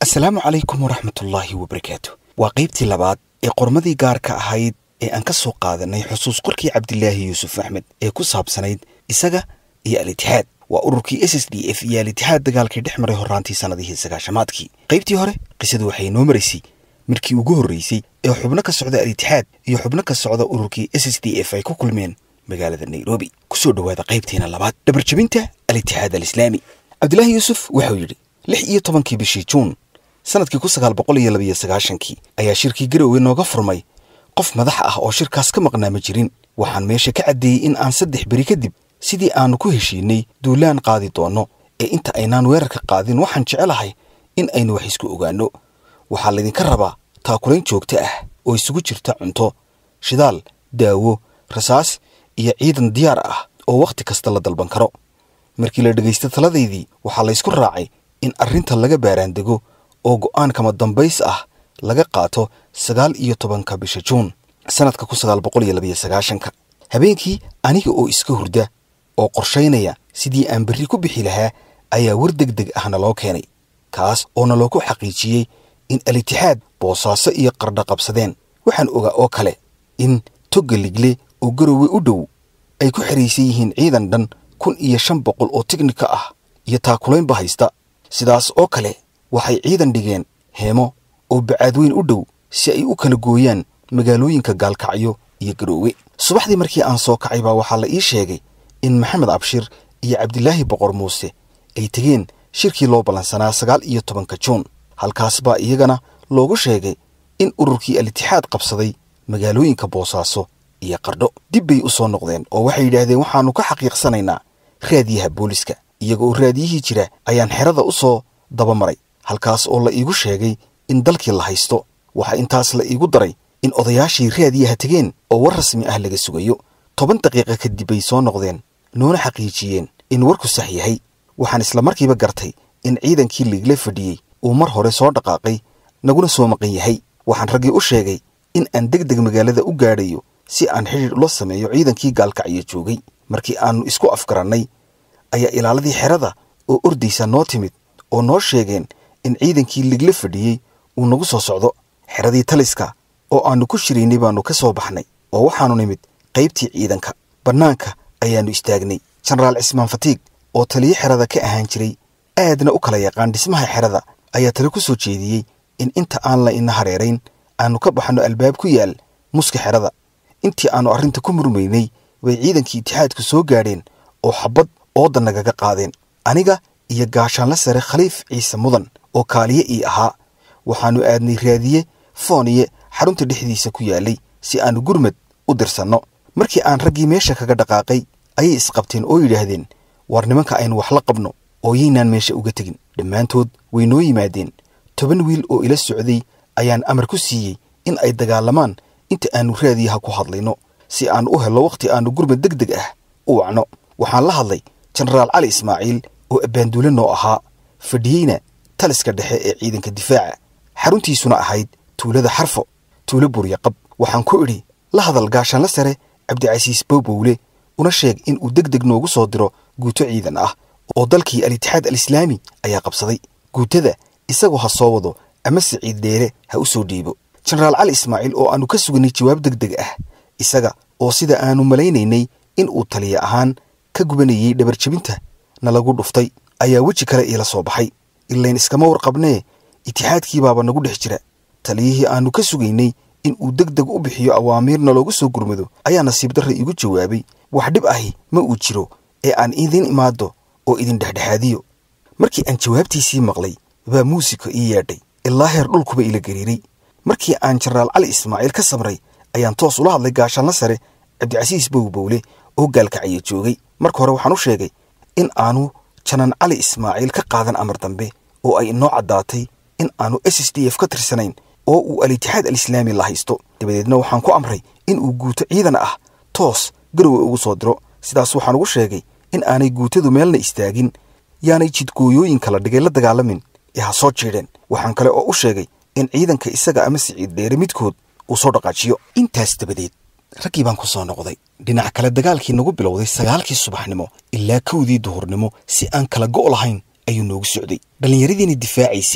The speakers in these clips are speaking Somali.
asalaamu calaykum waraxmatullaahi wabarakaatu waa qaybtii labaad ee qormadii gaarka ahayd ee aan ka soo qaadanay xusuus qorkii cabdilaahi yuusuf axmed ee ku saabsanayd isaga iyo al-itixaad waa ururkii s s d f iyo al-itixaad dagaalkii dhex maray horraantii sannadihii sagaashamaadkii qaybtii hore qisadu waxay noo maraysay markii ugu horraysay ee xubno ka socda al-itixaad iyo xubno ka socda ururkii s s d f ay ku kulmeen magaalada nairobi kusoo dhowaada qaybtiina labaad dhabarjebinta al-itixaad alislaami cabdilaahi yuusuf wuxuu yidhi lix iyo tobankii bishii juun sanadkii kun sagaal boqol iyo labiyo sagaashankii ayaa shirkii garowe nooga furmay qof madax ah oo shirkaas ka maqnaa ma jirin waxaan meesha ka caddeeyey in aan saddex beri kadib sidii aannu ku heshiinay duulaan qaadi doonno ee inta aynaan weerarka qaadin waxaan jecelahay in aynu wax isku ogaanno waxaa laydinka rabaa taakulayn joogto ah oo isugu jirta cunto shidaal daawo rasaas iyo ciidan diyaar ah oo wakhti kasta la dalban karo markii la dhegaysta taladaydii waxaa laysku raacay in arrinta laga baaraandego oo go'aan kama dambays ah laga qaato sagaal iyo tobanka bisha juun sannadka kun sagaal boqol iyo labiyo sagaashanka habeenkii aniga oo iska hurda oo qorshaynaya sidii aan berri ku bixi lahaa ayaa war deg deg ah naloo keenay kaas oo naloogu xaqiijiyey in al-itixaad boosaaso iyo qardha qabsadeen waxaan ogaa oo kale in togga ligle oo garowe u dhow ay ku xihaysan yihiin ciidan dhan kun iyo shan boqol oo tiknika ah iyo taakulaynba haysta sidaas oo kale waxay ciidan dhigeen heemo oo bacaadweyn u dhow si ay u kala gooyaan magaalooyinka gaalkacyo iyo garoowe subaxdii markii aan soo kacay baa waxaa la ii sheegay in maxamed abshir iyo cabdilaahi boqor muuse ay tegeen shirkii loo ballansanaa sagaal iyo tobanka juun halkaas baa iyagana loogu sheegay in ururkii al-itixaad qabsaday magaalooyinka boosaaso iyo qardho dib bay u soo noqdeen oo waxay yidhaahdeen waxaannu ka xaqiiqsanaynaa raadiyaha booliska iyaga oo raadiyihii jira ayaan xerada u soo dabamaray halkaas oo la iigu sheegay in dalkii la haysto waxaa intaas la iigu daray in odayaashii raadiyaha tegeen oo war rasmi ah laga sugayo toban daqiiqa kadib bay soo noqdeen noona xaqiijiyeen in warku sax yahay waxaan isla markiiba gartay in ciidankii liigla fadhiyey uu mar hore soo dhaqaaqay naguna soo maqan yahay waxaan raggii u sheegay in aan deg deg magaalada u gaadhayo si aan xidhiir ula sameeyo ciidankii gaalkacyo joogay markii aannu isku afgarannay ayaa ilaaladii xerada oo ordaysa noo timid oo noo sheegeen in ciidankii ligla fadhiyey uu nagu soo socdo xeradii taliska oo aannu ku shiraynay baannu ka soo baxnay oo waxaannu nimid qaybtii ciidanka bannaanka ayaannu istaagnay jenaraal cismaan fatiig oo taliyo xerada ka ahaan jiray aadna u kala yaqaan dhismaha xerada ayaa tali ku soo jeediyey in inta aan la ina hareerayn aannu ka baxno albaab ku yaal muska xerada intii aannu arrinta ku murmaynay bay ciidankii itixaadku soo gaadheen oo xabbad ooda nagaga qaadeen aniga iyo gaashaanla sare khaliif ciise mudan oo kaaliye ii ahaa waxaannu aadnay raadiye fooniye xarunta dhexdiisa ku yaallay si aannu gurmad u dirsanno markii aan raggii meesha kaga dhaqaaqay ayay isqabteen oo yidhaahdeen war nimanka aynu wax la qabno oo yaynaan meesha uga tegin dhammaantood way noo yimaadeen toban wiil oo ila socday ayaan amar ku siiyey in ay dagaalamaan inta aannu raadiyaha ku hadlayno si aan u hello wakhti aannu gurmad deg deg ah u wacno waxaan la hadlay jenaraal cali ismaaciil oo abbaanduule noo ahaa fadhiyeyna taliska dhexe ee ciidanka difaaca xaruntiisuna ahayd tuulada xarfo tuulo buryaqab waxaan ku idhi la hadal gaashaanla sare cabdicasiis bowbowle una sheeg in uu deg deg noogu soo diro guuto ciidan ah oo dalkii al-itixaad alislaami ayaa qabsaday guutada isagoo ha soo wado ama siciid dheere ha u soo dhiibo jenaraal cali ismaaciil oo aannu ka suganay jawaab deg deg ah isaga oo sida aannu malaynaynay in uu taliya ahaan ka gubanayey dhabarjebinta na lagu dhuftay ayaa weji kale iila soo baxay ilayn iskama warqabnee itixaadkii baaba nagu dhex jira taliyihii aannu ka sugaynay in uu deg deg u bixiyo awaamiirna loogu soo gurmado ayaa nasiib darra iigu jawaabay wax dhib ahi ma uu jiro ee aan idin imaaddo oo idin dhexdhexaadiyo markii aan jawaabtiisii maqlay baa muusika ii yeedhay ilaa heer dhulkuba ila gariiray markii aan jenaraal cali ismaaciil ka samray ayaan toos ula hadlay gaashaanla sare cabdicasiis bowbowle oo gaalkacyo joogay marka hore waxaan u sheegay in aanu janan cali ismaaciil ka qaadan amar dambe oo ay inoo caddaatay in aanu s s d f ka tirsanayn oo uu al-itixaad alislaami la haysto dabadeedna waxaan ku amray in uu guuto ciidan ah toos garowe ugu soo diro sidaas waxaan ugu sheegay in aanay guutadu meelna istaagin yaanay jidgooyooyin kala dhigay la dagaalamin ee ha soo jiidheen waxaan kale oo u sheegay in ciidanka isaga ama siciid dheere midkood uu soo dhaqaajiyo intaas dabadeed raggii baan ku soo noqday dhinac kale dagaalkii nagu bilowday sagaalkii subaxnimo ilaa kowdii duhurnimo si aan kala go' lahayn ayuu noogu socday dhallinyaradiina difaacaysay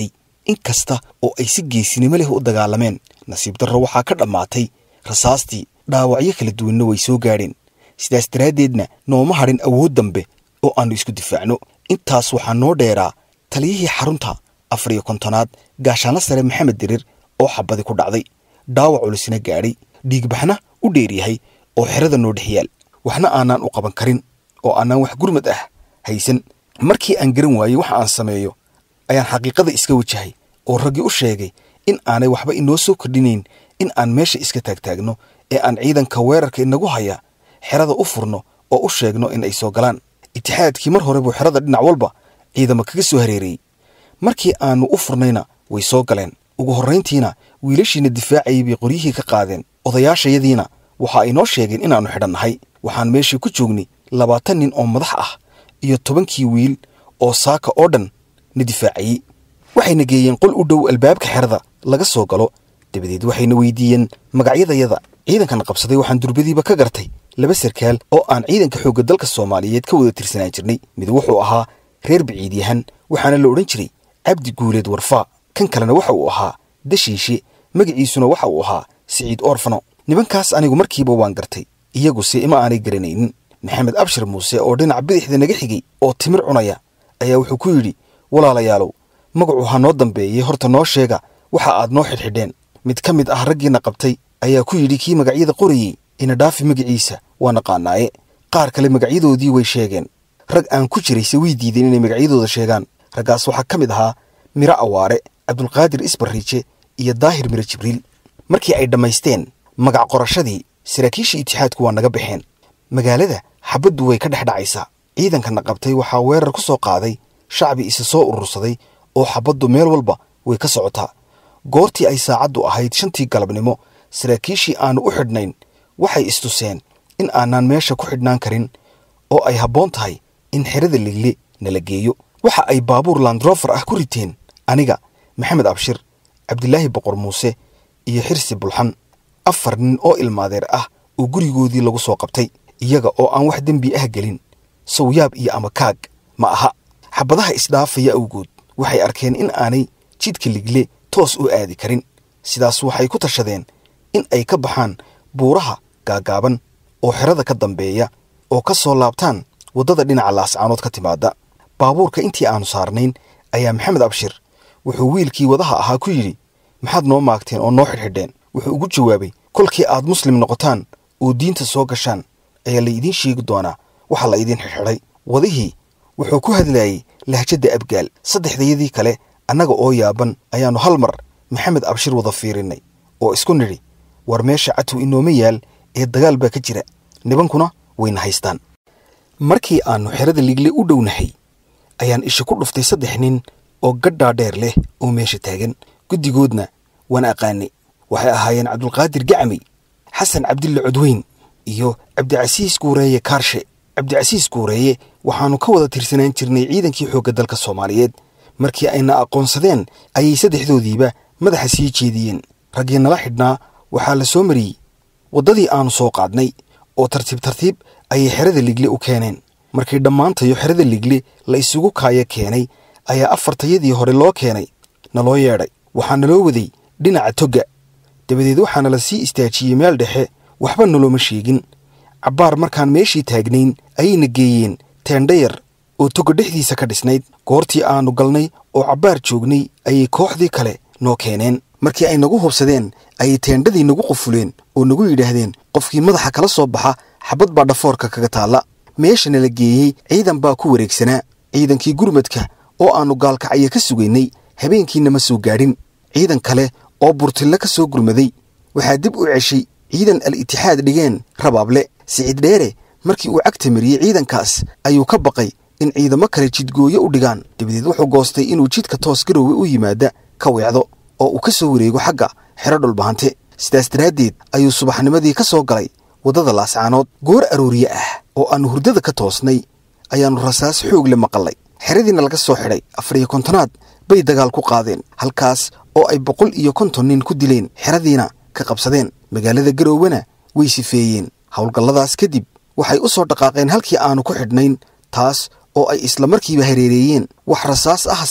in kasta oo ay si geesinimo leh u dagaalameen nasiib darro waxaa ka dhammaatay rasaastii dhaawacyo kala duwanna way soo gaadheen sidaas daraaddeedna nooma hadhin awood dambe oo aannu isku difaacno intaas waxaa noo dheeraa taliyihii xarunta afar iyo kontonaad gaashaanla sare maxamed dirir oo xabadi ku dhacday dhaawac culisna gaadhay dhiigbaxna u dheeryahay oo xerada noo dhex yaal waxna aanaan u qaban karin oo aanaan wax gurmad ah haysan markii aan garan waayey waxa aan sameeyo ayaan xaqiiqada iska wajahay oo raggii u sheegay in aanay waxba inoo soo kordhinayn in aan meesha iska taagtaagno ee aan ciidanka weerarka inagu haya xerada u furno oo u sheegno in ay soo galaan itixaadkii mar hore buu xerada dhinac walba ciidamo kaga soo hareerayey markii aannu u furnayna way soo galeen ugu horrayntiina wiilashiina difaacayay bay qoryihii ka qaadeen odayaashayadiina waxa ay noo sheegeen inaannu xidhannahay waxaan meeshii ku joognay labaatan nin oo madax ah iyo tobankii wiil oo saaka oo dhan na difaacayey waxayna geeyeen qol u dhow albaabka xerada laga soo galo dabadeed waxayna weydiiyeen magacyadayada ciidankan qabsaday waxaan durbadiiba ka gartay laba sarkaal oo aan ciidanka xoogga dalka soomaaliyeed ka wada tirsanaan jirnay mid wuxuu ahaa reer biciidyahan waxaana la odhan jiray cabdi guuleed warfaa kan kalena waxa uu ahaa dashiishe magaciisuna waxa uu ahaa siciid oorfano nibankaas anigu markiiba waan gartay iyaguse ima aanay garanaynin maxamed abshir muuse oo dhinaca bidixda naga xigay oo timir cunaya ayaa wuxuu ku yidhi walaalayaalow magacu ha noo dambeeyey horta noo sheega waxa aad noo xidhxidheen mid ka mid ah raggiina qabtay ayaa ku yidhi kii magacyada qorayey ina dhaafi magaciisa waa naqaanaaye qaar kale magacyadoodii way sheegeen rag aan ku jirayse way diideen inay magacyadooda sheegaan raggaas waxaa ka mid ahaa miro awaare cabdulqaadir isbarriije iyo daahir miro jibriil markii ay dhammaysteen magac qorashadii saraakiishii itixaadku waa naga baxeen magaalada xabaddu way ka dhex dhacaysaa ciidankana qabtay waxaa weerar ku soo qaaday shacbi isa soo urursaday oo xabaddu meel walba way ka socotaa goortii ay saacaddu ahayd shantii galabnimo saraakiishii aannu u xidhnayn waxay istuseen in aanaan meesha ku xidhnaan karin oo ay habboon tahay in xerada ligle nala geeyo waxa ay baabuur landrofer ah ku riteen aniga maxamed abshir cabdilaahi boqor muuse iyo xirsi bulxan afar nin oo ilmaadeer ah oo gurigoodii lagu soo qabtay iyaga oo aan wax dembi ah gelin sawyaab iyo amakaag ma aha xabadaha isdhaafaya awgood waxay arkeen in aanay jidka ligle toos u aadi karin sidaas waxay ku tashadeen in ay ka baxaan buuraha gaagaaban oo xerada ka dambeeya oo ka soo laabtaan waddada dhinaca laascaanood ka timaada baabuurka intii aannu saarnayn ayaa maxamed abshir wuxuu wiilkii wadaha ahaa ku yidhi maxaad noo maagteen oo noo xidhxidheen wuxuu ugu jawaabay kolkii aad muslim noqotaan oo diinta soo gashaan ayaa laydiin sheegi doonaa waxa la idiin xidhxidhay wadihii wuxuu ku hadlaayey lahjadda abgaal saddexdayadii kale annaga oo yaaban ayaannu hal mar maxamed abshir wada fiirinnay oo isku nidhi war meesha catow inooma yaal ee dagaal baa ka jira nibankuna wayna haystaan markii aannu xerada ligle u dhownahay ayaan isha ku dhuftay saddex nin oo gadhaa dheer leh oo meesha taagan guddigoodna waan aqaanay waxay ahaayeen cabdulqaadir gacmi xasan cabdille codweyn iyo cabdicasiis guureeye kaarshe cabdicasiis guureeye waxaannu ka wada tirsanaan jirnay ciidankii xoogga dalka soomaaliyeed markii ayna aqoonsadeen ayay saddexdoodiiba madaxa sii jeediyeen raggii nala xidhnaa waxaa la soo mariyey waddadii aannu soo qaadnay oo tartiib tartiib ayay xerada ligle u keeneen markii dhammaantayo xerada ligle la isugu kaaya keenay ayaa afartayadii hore loo keenay naloo yeedhay waxaa naloo waday dhinaca togga dabadeed waxaana la sii istaajiyey meel dhexe waxba nalooma sheegin cabbaar markaan meeshii taagnayn ayayna geeyeen teendhayar oo togga dhexdiisa ka dhisnayd goortii aannu galnay oo cabbaar joognay ayay kooxdii kale noo keeneen markii ay nagu hubsadeen ayay teendhadii nagu qufuleen oo nagu yidhaahdeen qofkii madaxa kala soo baxa xabad baa dhafoorka kaga taalla meeshana la geeyey ciidan baa ku wareegsanaa ciidankii gurmadka oo aannu gaalkacyo ka sugaynay habeenkiina ma soo gaadhin ciidan kale oo burtille ka soo gurmaday waxaa dib u ceshay ciidan al itixaad dhigeen rabaable siciid dheere markii uu cagta mariyey ciidankaas ayuu ka baqay in ciidamo kale jidgooyo u dhigaan dabadeed wuxuu goostay inuu jidka toos garoowe u yimaada ka weecdo oo uu ka soo wareego xagga xero dhulbahante sidaas daraaddeed ayuu subaxnimadii ka soo galay waddada laascaanood goor arooriye ah oo aannu hurdada ka toosnay ayaannu rasaas xoog le maqallay xeradiina laga soo xidhay afar iyo kontonaad bay dagaal ku qaadeen halkaas oo ay boqol iyo konton nin ku dileen xeradiina ka qabsadeen magaalada garowana way sifeeyeen howlgalladaas kadib waxay u soo dhaqaaqeen halkii aannu ku xidhnayn taas oo ay isla markiiba hareereeyeen wax rasaas ahse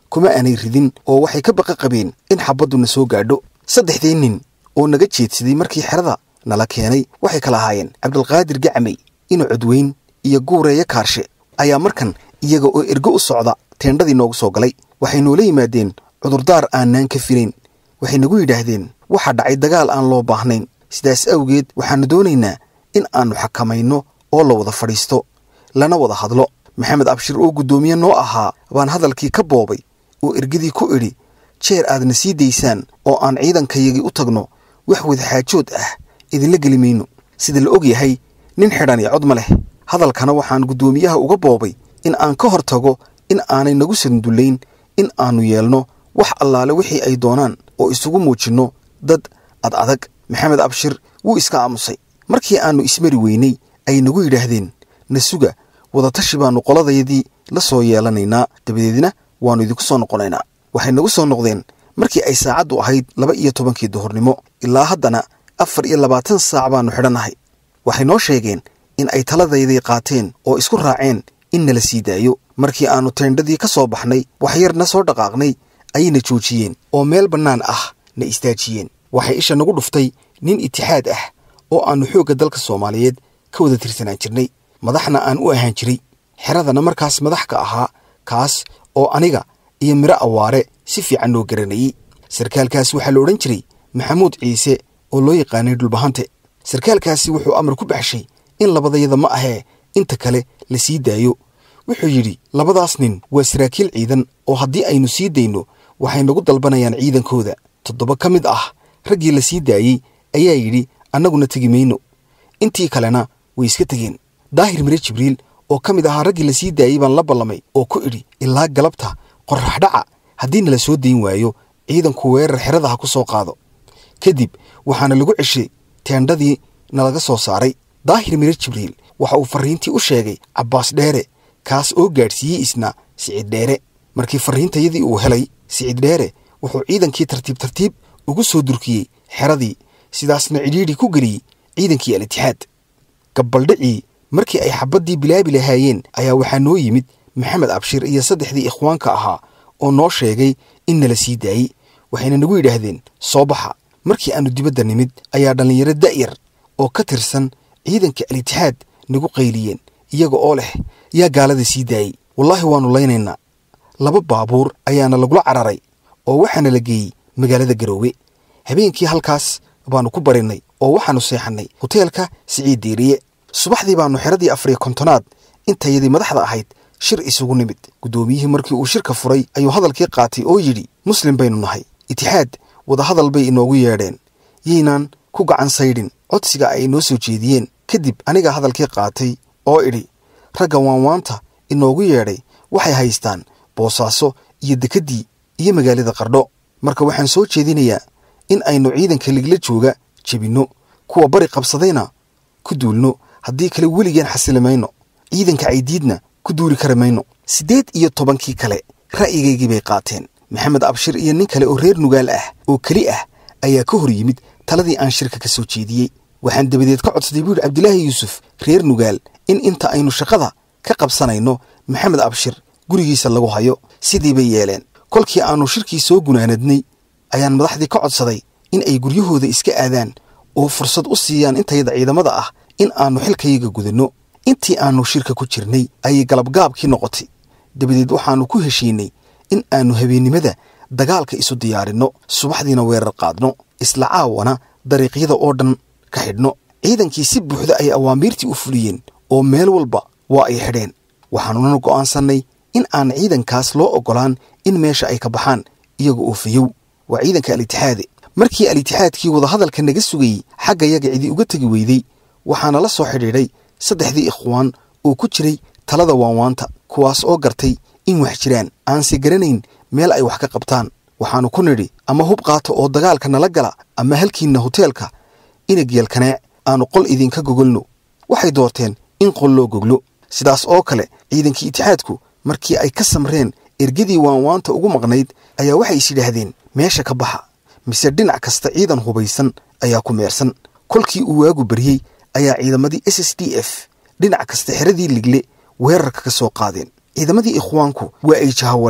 kuma aanay ridin oo waxay ka baqa qabeen in xabadduna soo gaadho saddexdii nin oo naga jeedsaday markii xerada nala keenay waxay kala ahaayeen cabdilqaadir gacmay inu codweyn iyo guureeyo kaarshe ayaa markan iyaga oo ergo u socda teendhadii noogu soo galay waxay noola yimaadeen cudurdaar aanaan ka filayn waxay nagu yidhaahdeen waxaa dhacay dagaal aan loo baahnayn sidaas awgeed waxaannu doonaynaa in aannu xakamayno oo la wada fadhiisto lana wada hadlo maxamed abshir oo guddoomiye noo ahaa baan hadalkii ka boobay oo ergadii ku idhi jeer aadna sii daysaan oo aan ciidankayagii u tagno wax wadaxaajood ah idinla geli mayno sida la og yahay nin xidhan iyo cod ma leh hadalkana waxaan guddoomiyaha uga boobay in aan ka hor tago in aanay nagu sandullayn in aannu yeelno wax allaale wixii ay doonaan oo isugu muujinno dad ad adag maxamed abshir wuu iska aamusay markii aannu ismari weynay ay nagu yidhaahdeen na suga wadatashi baannu qoladayadii la soo yeelanaynaa dabadeedna waannu idinku soo noqonaynaa waxay nagu soo noqdeen markii ay saacaddu ahayd laba iyo tobankii duhurnimo ilaa haddana afar iyo labaatan saac baannu xidhannahay waxay noo sheegeen in ay taladaydii qaateen oo isku raaceen in nala sii daayo markii aannu teendhadii ka soo baxnay waxyarna soo dhaqaaqnay ayayna joojiyeen oo meel bannaan ah na istaajiyeen waxay isha nagu dhuftay nin itixaad ah oo aannu xoogga dalka soomaaliyeed ka wada tirsanaan jirnay madaxna aan u ahaan jiray xeradana markaas madax ka ahaa kaas oo aniga iyo midho awaare si fiican noo garanayey sarkaalkaas waxaa la odhan jiray maxamuud ciise oo loo yaqaanay dhulbahante sarkaalkaasi wuxuu amar ku baxshay in labadayada ma ahee inta kale la sii daayo wuxuu yidhi labadaas nin waa saraakiil ciidan oo haddii aynu sii dayno waxay nagu dalbanayaan ciidankooda toddoba ka mid ah raggii la sii daayey ayaa yidhi annaguna tegi mayno intii kalena way iska tegeen daahir mire jibriil oo ka mid ahaa raggii la sii daayey baan la ballamay oo ku idhi ilaa galabta qorraxdhaca haddii nala soo dayn waayo ciidanku weerar xerada ha ku soo qaado kadib waxaana lagu ceshay teendhadii nalaga soo saaray daahir mire jibriil waxa uu farriintii u sheegay cabbaas dheere kaas oo gaadhsiiyey isna sicid dheere markii farriintayadii uu helay sicid dheere wuxuu ciidankii tartiib tartiib ugu soo durkiyey xeradii sidaasna cidhiidhi ku geliyey ciidankii al-itixaad gabbaldhicii markii ay xabaddii bilaabi lahaayeen ayaa waxaa noo yimid maxamed abshir iyo saddexdii ikhwaanka ahaa oo noo sheegay in nala sii daayey waxayna nagu yidhaahdeen soo baxa markii aannu dibadda nimid ayaa dhallinyaro da'yar oo ka tirsan ciidanka al-itixaad nagu qayliyeen iyaga oo leh yaa gaalada sii daayey wallaahi waannu laynaynaa laba baabuur ayaana lagula cararay oo waxaana la geeyey magaalada garoowe habeenkii halkaas baannu ku barinnay oo waxaannu seexannay hoteelka siciid diiriye subaxdii baannu xeradii afariyo kontonaad intayadii madaxda ahayd shir isugu nimid guddoomiyihii markii uu shirka furay ayuu hadalkii qaatay oo yidhi muslim baynu nahay itixaad wadahadal bay inoogu yeedheen yaynaan ku gacan saydhin codsiga ay inoo soo jeediyeen kadib aniga hadalkii qaatay oo idhi ragga waanwaanta inoogu yeedhay waxay haystaan boosaaso iyo dekeddii iyo magaalada qardho marka waxaan soo jeedinayaa in aynu ciidanka ligla jooga jebinno kuwa bari qabsadayna ku duulno haddii kale weligeen xasili mayno ciidanka caydiidna ku duuli kari mayno siddeed iyo tobankii kale ra'yigaygii bay qaateen maxamed abshir iyo nin kale oo reer nugaal ah oo keli ah ayaa ka hor yimid taladii aan shirka ka soo jeediyey waxaan dabadeed ka codsaday buu yidhi cabdilaahi yuusuf reer nugaal in inta aynu shaqada ka qabsanayno maxamed abshir gurigiisa lagu hayo sidii bay yeeleen kolkii aannu shirkii soo gunaanadnay ayaan madaxdii ka codsaday in ay guryahooda iska aadaan oo fursad u siiyaan intayada ciidamada ah in aannu xilkayaga gudanno intii aannu shirka ku jirnay ayay galabgaabkii noqotay dabadeed waxaannu ku heshiinay in aannu habeennimada dagaalka isu diyaarinno subaxdiina weerar qaadno isla caawana dariiqyada oo dhan ka xidhno ciidankii si buuxda ay awaamiirtii u fuliyeen oo meel walba waa ay xidheen waxaannuna go'aansannay in aan ciidankaas loo oggolaan in meesha ay ka baxaan iyaga oo fayow waa ciidanka al-itixaade markii al-itixaadkii wadahadalka naga sugayey xagga yaga cidi uga tegi weyday waxaana la soo xidhiidhay saddexdii ikhwaan oo ku jiray talada waanwaanta kuwaas oo gartay in wax jiraan aanse garanayn meel ay wax ka qabtaan waxaannu ku nidhi ama hub qaata oo dagaalka nala gala ama halkiinna hoteelka inagyeelkanaac aannu qol idinka gogolno waxay doorteen in qol loo goglo sidaas oo kale ciidankii itixaadku markii ay ka samreen ergadii waanwaanta ugu maqnayd ayaa waxay is yidhaahdeen meesha ka baxa mise dhinac kasta ciidan hubaysan ayaa ku meersan kolkii uu waagu baryey ayaa ciidamadii s s d f dhinac kasta xeradii ligle weerarka ka soo qaadeen ciidamadii ikhwaanku waa ay jaha wareereen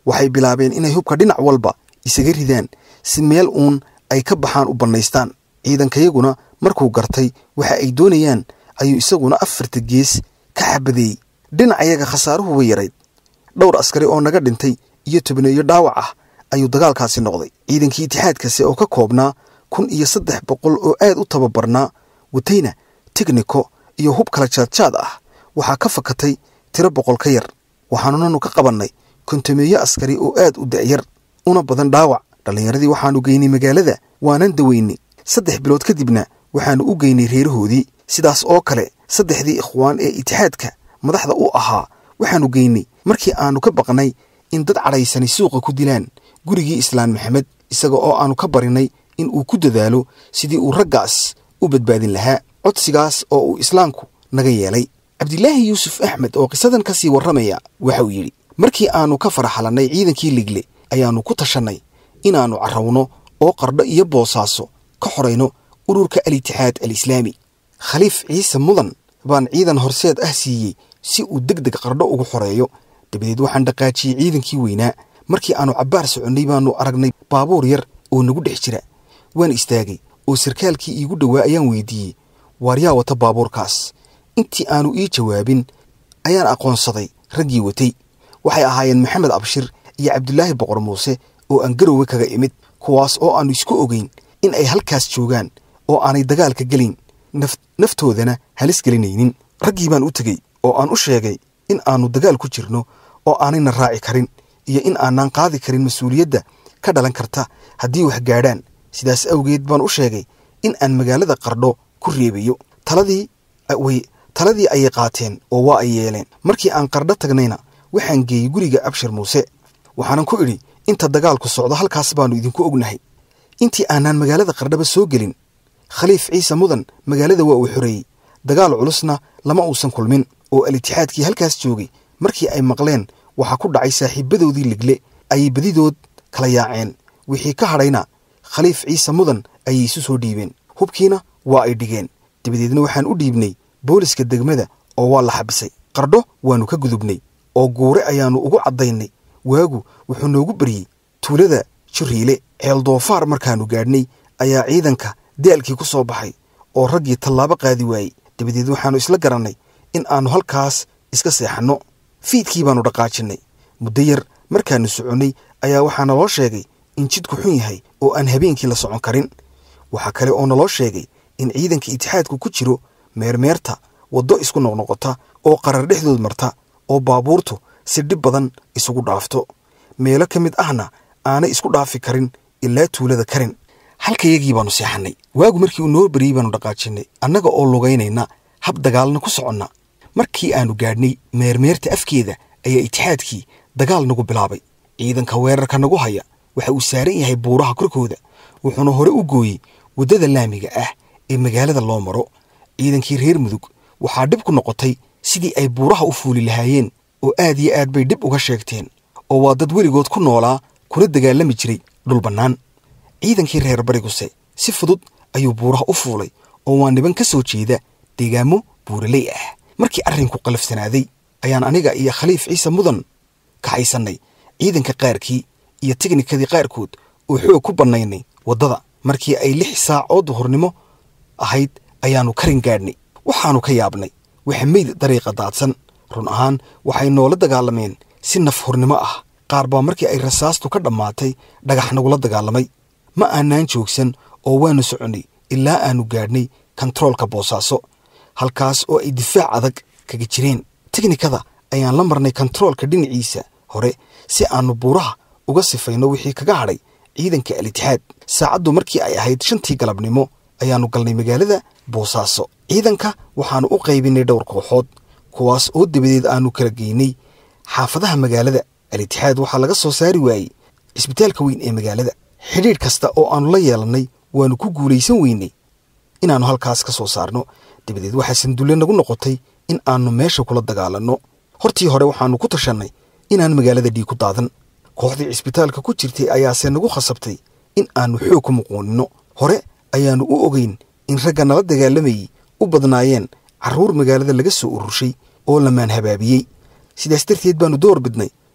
waxay bilaabeen inay hubka dhinac walba isaga ridaan si meel uun ay ka baxaan u bannaystaan ciidankayaguna markuu gartay waxa ay doonayaan ayuu isaguna afarta gees ka xabadeeyey dhinacayaga khasaaruhu way yarayd dhowr askari oo naga dhintay iyo tobneeyo dhaawac ah ayuu dagaalkaasi noqday ciidankii itixaadkase oo ka koobnaa kun iyo saddex boqol oo aad u tababarnaa watayna tigniko iyo hub kala jaadjaad ah waxaa ka fakatay tiro boqol ka yar waxaanunanu ka qabannay kontameeyo askari oo aad u da'yar una badan dhaawac dhallinyaradii waxaannu geynay magaalada waanan daweynay saddex bilood kadibna waxaannu u geynay reerahoodii sidaas oo kale saddexdii ikhwaan ee itixaadka madaxda u ahaa waxaannu geynay markii aannu ka baqnay in dad cadhaysani suuqa ku dilaan gurigii islaan maxamed isaga oo aannu ka barinay in uu ku dadaalo sidii uu raggaas u badbaadin lahaa codsigaas oo uu islaamku naga yeelay cabdilaahi yuusuf axmed oo qisadan ka sii warramaya waxa uu yidhi markii aannu ka faraxalannay ciidankii ligle ayaannu ku tashannay inaannu carrawno oo qardho iyo boosaaso ka xorayno ururka al-itixaad al-islaami khaliif ciise mudan baan ciidan horseed ah siiyey si uu deg deg qardho ugu xoreeyo dabadeed waxaan dhaqaajiyey ciidankii weynaa markii aannu cabbaar soconnay baannu aragnay baabuur yar oo nagu dhex jira waan istaagay oo sarkaalkii iigu dhowaa ayaan weydiiyey waar yaa wata baabuurkaas intii aannu ii jawaabin ayaan aqoonsaday raggii watay waxay ahaayeen maxamed abshir iyo cabdulaahi boqor muuse oo aan garowe kaga imid kuwaas oo aannu isku ogeyn in ay halkaas joogaan oo aanay dagaalka gelin naftoodana halis gelinaynin raggii baan u tegey oo aan u sheegay in aannu dagaal ku jirno oo aanayna raaci karin iyo in aanaan qaadi karin mas-uuliyadda ka dhalan karta haddii wax gaadhaan sidaas awgeed baan u sheegay in aan magaalada qardho ku reebayo taladii way taladii ayay qaateen oo waa ay yeeleen markii aan qardho tagnayna waxaan geeyey guriga abshir muuse waxaanan ku idhi inta dagaalku socdo halkaas baannu idinku ognahay intii aanaan magaalada qardhaba soo gelin khaliif ciise mudan magaalada waa uu xoreeyey dagaal culusna lama uusan kulmin oo al-itixaadkii halkaas joogay markii ay maqleen waxaa ku dhacay saaxiibadoodii ligle ayay badidood kala yaaceen wixii ka hadhayna khaliif ciise mudan ayay isu soo dhiibeen hubkiina waa ay dhigeen dabadeedna waxaan u dhiibnay booliska degmada oo waa la xabisay qardho waannu ka gudubnay oo guure ayaannu ugu caddaynay waagu wuxuu noogu baryey tuulada juriile ceel doofaar markaannu gaadhnay ayaa ciidanka daalkii ku soo baxay oo raggii tallaabo qaadi waayey dabadeed waxaannu isla garannay in aannu halkaas iska seexanno fiidkii baannu dhaqaajinnay muddo yar markaannu soconnay ayaa waxaa naloo sheegay in jidku xun yahay oo aan habeenkii la socon karin waxaa kale oo naloo sheegay in ciidanka itixaadku ku jiro meermeerta waddo isku noqnoqota oo qarar dhexdood marta oo baabuurtu si dhib badan isugu dhaafto meelo ka mid ahna aanay isku dhaafi karin ilaa tuulada karin halkayagii baannu seexannay waagu markii uu noo beriyey baannu dhaqaajinnay annaga oo lugaynayna hab dagaalna ku soconna markii aannu gaadhnay meermeerta afkeeda ayaa itixaadkii dagaal nagu bilaabay ciidanka weerarka nagu haya waxa uu saaran yahay buuraha korkooda wuxuuna hore u gooyey waddada laamiga ah ee magaalada loo maro ciidankii reer mudug waxaa dhib ku noqotay sidii ay buuraha u fuuli lahaayeen oo aad iyo aad bay dhib uga sheegteen oo waa dad weligood ku noolaa kuna dagaalami jiray dhul bannaan ciidankii reer bariguse si fudud ayuu buuraha u fuulay oo waa niban ka soo jeeda deegaamo buuraley ah markii arrinku qalafsanaaday ayaan aniga iyo khaliif ciise mudan kaxaysannay ciidanka qaarkii iyo tiknikadii qaarkood oo xoog ku bannaynay waddada markii ay lix saac oo duhurnimo ahayd ayaannu karin gaadhnay waxaannu ka yaabnay waxa meyd dariiqa daadsan run ahaan waxay noola dagaalameen si naf hurnimo ah qaar baa markii ay rasaastu ka dhammaatay dhagax nagula dagaalamay ma aanaan joogsan oo waannu soconnay ilaa aannu gaadhnay kontaroolka boosaaso halkaas oo ay difaac adag kaga jireen tiknikada ayaan la marnay kontaroolka dhinaciisa hore si aannu buuraha uga sifayno wixii kaga hadhay ciidanka al-itixaad saacaddu markii ay ahayd shantii galabnimo ayaannu galnay magaalada boosaaso ciidanka waxaannu u qaybinay dhowr kooxood kuwaas oo dabadeed aannu kala geynay xaafadaha magaalada al-itixaad waxaa laga soo saari waayey cisbitaalka weyn ee magaalada xidhiidh kasta oo aannu la yeelannay waannu ku guulaysan weynay inaannu halkaas ka soo saarno dabadeed waxaa sandulle nagu noqotay in aannu meesha kula dagaalanno hortii hore waxaannu ku tashannay inaan magaalada dhiig ku daadan kooxdii cisbitaalka ku jirtay ayaase nagu khasabtay in aannu xoog ku muquuninno hore ayaannu u ogeyn in ragga nala dagaalamayey u badnaayeen carruur magaalada laga soo ururshay oo lamaan habaabiyey sidaas darteed baannu door bidnay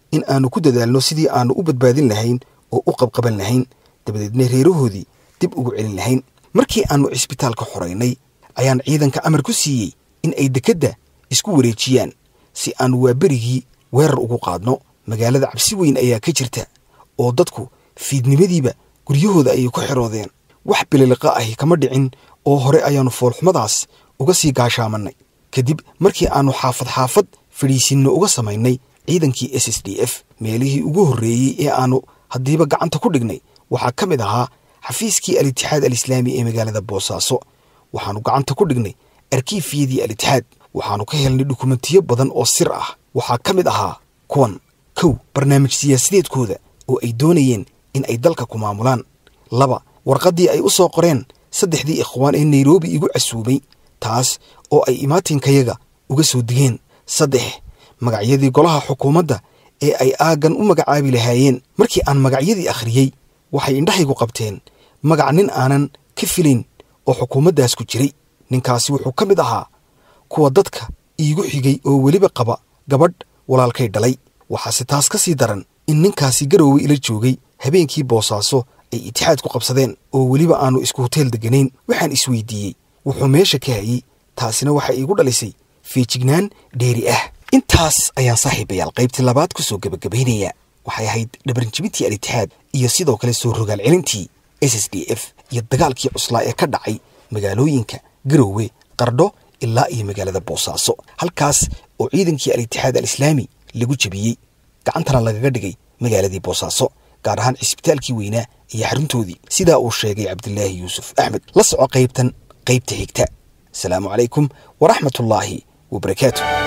in aanu ku dadaalno sidii aanu u badbaadin lahayn oo u qabqaban lahayn dabadeedna reerahoodii dib ugu celin lahayn markii aannu cisbitaalka xoraynay ayaan ciidanka amar ku siiyey in ay dekedda isku wareejiyaan si aanu waaberigii weerar ugu qaadno magaalada cabsi weyn ayaa ka jirta oo dadku fiidnimadiiba guryahooda ayay ku xiroodeen wax bililiqa ahi kama dhicin oo hore ayaannu foolxumadaas uga sii gaashaamannay kadib markii aannu xaafad xaafad fadhiisinno uga samaynay ciidankii s s d f meelihii ugu horreeyey ee aannu haddiiba gacanta ku dhignay waxaa ka mid ahaa xafiiskii al-itixaad alislaami ee magaalada boosaaso waxaannu gacanta ku dhignay arkiifiyadii al-itixaad waxaannu ka helnay dukumentiyo badan oo sir ah waxaa ka mid ahaa kuwan kow barnaamij siyaasadeedkooda oo ay doonayeen in ay dalka ku maamulaan laba warqaddii ay u soo qoreen saddexdii ikhwaan ee nairobi igu casuumay taas oo ay imaatinkayaga uga soo digeen saddex magacyadii golaha xukuumadda ee ay aaggan u magacaabi lahaayeen markii aan magacyadii akhriyey waxay indhahaygu qabteen magac nin aanan ka filayn oo xukuumaddaas ku jiray ninkaasi wuxuu ka mid ahaa kuwa dadka iigu xigay oo weliba qaba gabadh walaalkay dhalay waxaase taas ka sii daran in ninkaasi garoowe ila joogay habeenkii boosaaso ay itixaad ku qabsadeen oo weliba aannu isku hoteel degganayn waxaan isweydiiyey wuxuu meesha ka hayey taasina waxay iigu dhalisay feejignaan dheeri ah intaas ayaan saaxiibayaal qaybtii labaad ku soo gebagabaynayaa waxay ahayd dhabarjibintii al-itixaad iyo sidoo kale soo rogaal celintii s s d f iyo dagaalkii cuslaa ee ka dhacay magaalooyinka garoowe qardho ilaa iyo magaalada boosaaso halkaas oo ciidankii al-itixaad al-islaami lagu jebiyey gacantana lagaga dhigay magaaladii boosaaso gaar ahaan cisbitaalkii weynaa iyo xaruntoodii sidaa uu sheegay cabdilaahi yuusuf axmed la soco qaybtan qaybta xigta asalaamu calaykum waraxmatullaahi wabarakaatu